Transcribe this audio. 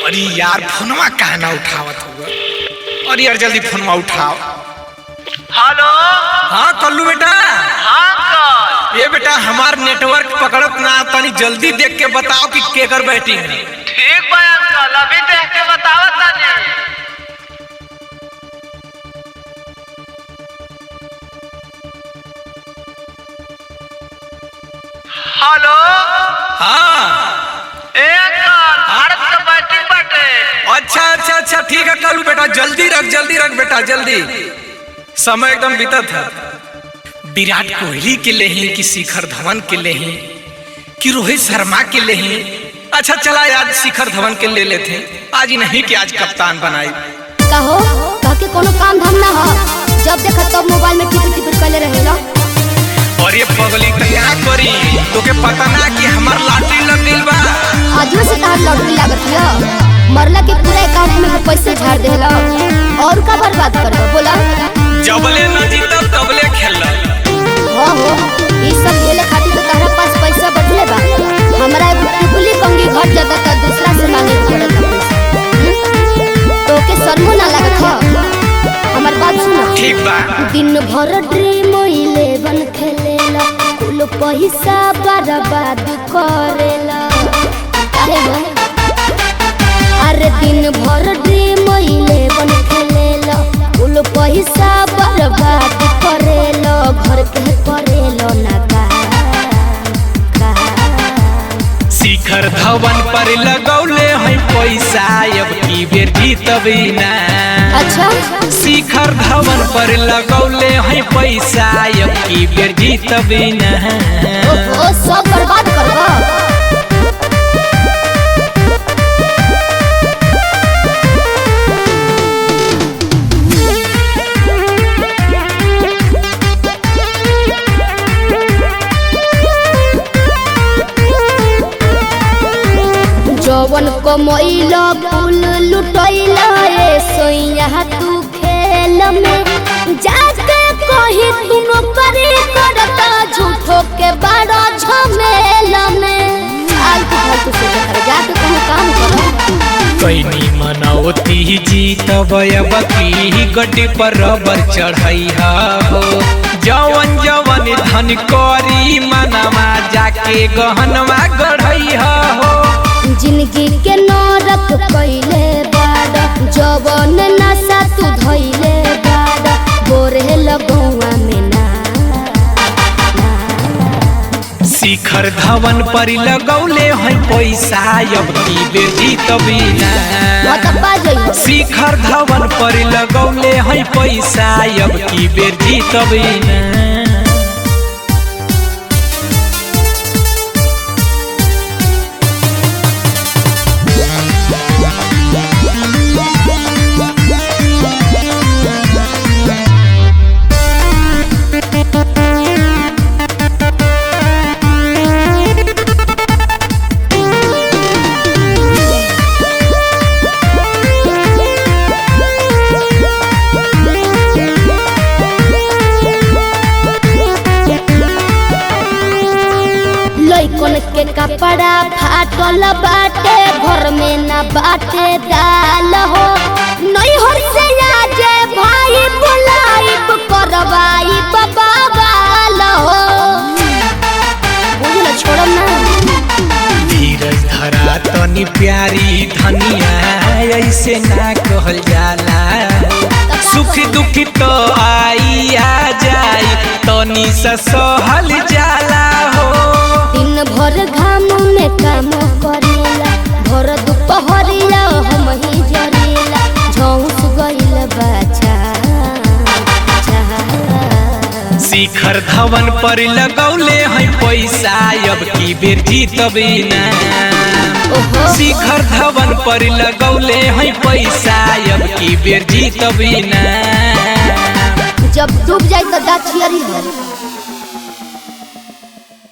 अरे यार फोनवा कहा ना उठावत हुआ अरे यार जल्दी फोनवा उठाओ हेलो हाँ कल्लू बेटा हाँ अंकल ये बेटा हमार नेटवर्क पकड़त ना तनी जल्दी देख के बताओ कि केकर बैटिंग है ठीक बा अंकल अभी देख के बतावा तानी हेलो हाँ ए अंकल भारत का बैटिंग बाटे अच्छा अच्छा अच्छा ठीक है कल्लू बेटा जल्दी रख जल्दी रख बेटा जल्दी समय एकदम बीतत है विराट कोहली के ले ही कि शिखर धवन के ले ही कि रोहित शर्मा के ले ही अच्छा चला आज शिखर धवन के ले लेते हैं आज ही नहीं कि आज कप्तान बनाई कहो कह के कोनो काम धाम ना हो जब देखा तब मोबाइल में टिपिर टिपिर कैले रहेला और ये पगली तो क्या करी तोके पता ना कि हमार लॉटरी लग गइल बा आजू से तहार लॉटरी लागत हिया मरला के पूरा अकाउंट में पैसे झाड़ देला और का बर्बाद करबो बोला जबले न जीतब तबले खेल हो हो ई सब खेले खातिर तो तहरा पास पैसा बढ़ले बा हमरा एगो टिकुली कंगी घट जाता त दूसरा से मांगे के पड़त बा पैसा तोके शर्मो ना लागत हो हमर बात सुनो ठीक बा दिन भर ड्रीम इलेवन खेलेला कुल पैसा बर्बाद करेला अरे हो अरे दिन भर ड्रीम इलेवन खेलेला कुल पैसा बर्बाद करेला घर के करेला ना का शिखर धवन पर लगौले है पैसा अब की बेर जीतबी ना अच्छा शिखर धवन पर लगौले है पैसा अब की बेर जीतबी ना ओ, ओ सब बर्बाद करबा जवन कमैला कुल लुटैला ए सोइया तू खेल में जाके कही तू नौकरी करता झूठो के बड़ा झमेल में आलतू फालतू से कर जाके कहीं काम करो कैनी मनौती जीतब अब की गड्डी पर रबर चढ़ैहा हो जवन जवन धन करी मनवा जाके गहनवा गढ़ैहा हो जिंदगी के नरक कैले बाड़ा जवन नशा तू धैले बाड़ा बोरे लगौआ में ना शिखर धवन पर लगौले है पैसा अब की बेर जीतबी ना मत बाजै शिखर धवन पर लगौले है पैसा अब की बेर जीतबी ना लइकन के कपड़ा फाटल बाटे घर में ना बाटे दाल हो नहीं हर से आजे भाई बुलाई करवाई बाबा वाल हो बुझल छोड़म ना धीरज धरा तनी प्यारी धनिया ऐसे ना कहल जाला सुख दुख तो आई आ जाई तनी सा सहल जाला हो दिन भर घाम में काम करेला भर दुपहरिया हम ही जरेला झौस गइल बाचा शिखर धवन पर लगौले है पैसा अब की बेर जीतबी ना ओहो शिखर धवन पर लगौले है पैसा अब की बेर जीतबी ना जब डूब जाए तो दाछियरी हो